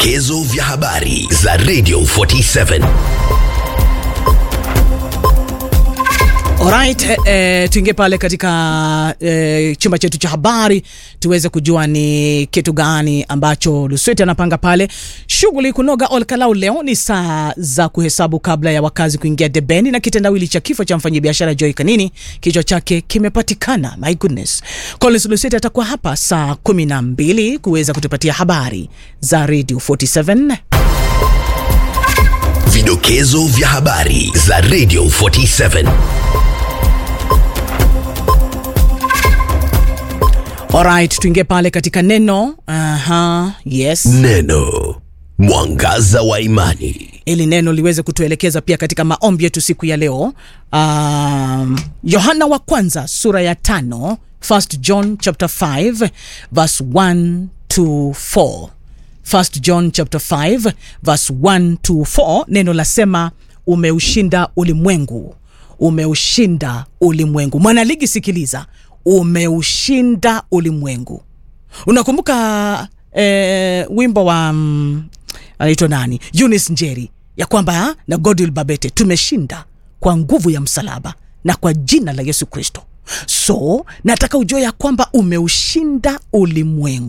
Vidokezo vya habari za Radio 47. Alright, eh, eh, tuingie pale katika eh, chumba chetu cha habari tuweze kujua ni kitu gani ambacho Lusweti anapanga pale. Shughuli kunoga Olkalau leo ni saa za kuhesabu kabla ya wakazi kuingia debeni, na kitendawili cha kifo cha mfanyabiashara Joy Kanini kichwa chake kimepatikana. My goodness, Collins Lusweti atakuwa hapa saa kumi na mbili kuweza kutupatia habari za Radio 47. Vidokezo vya habari za Radio 47. Alright, tuingie pale katika neno. Aha, yes. Neno mwangaza wa imani. ili neno liweze kutuelekeza pia katika maombi yetu siku ya leo. Um, Yohana wa kwanza sura ya tano, First John chapter 5 verse 1 to 4. First John chapter 5 verse 1 to 4, neno lasema umeushinda ulimwengu, umeushinda ulimwengu. Mwanaligi, sikiliza, umeushinda ulimwengu. Unakumbuka eh, wimbo wa mm, anaitwa nani, Eunice Njeri, ya kwamba na Godwill Babete, tumeshinda kwa nguvu ya msalaba na kwa jina la Yesu Kristo. So nataka ujue ya kwamba umeushinda ulimwengu.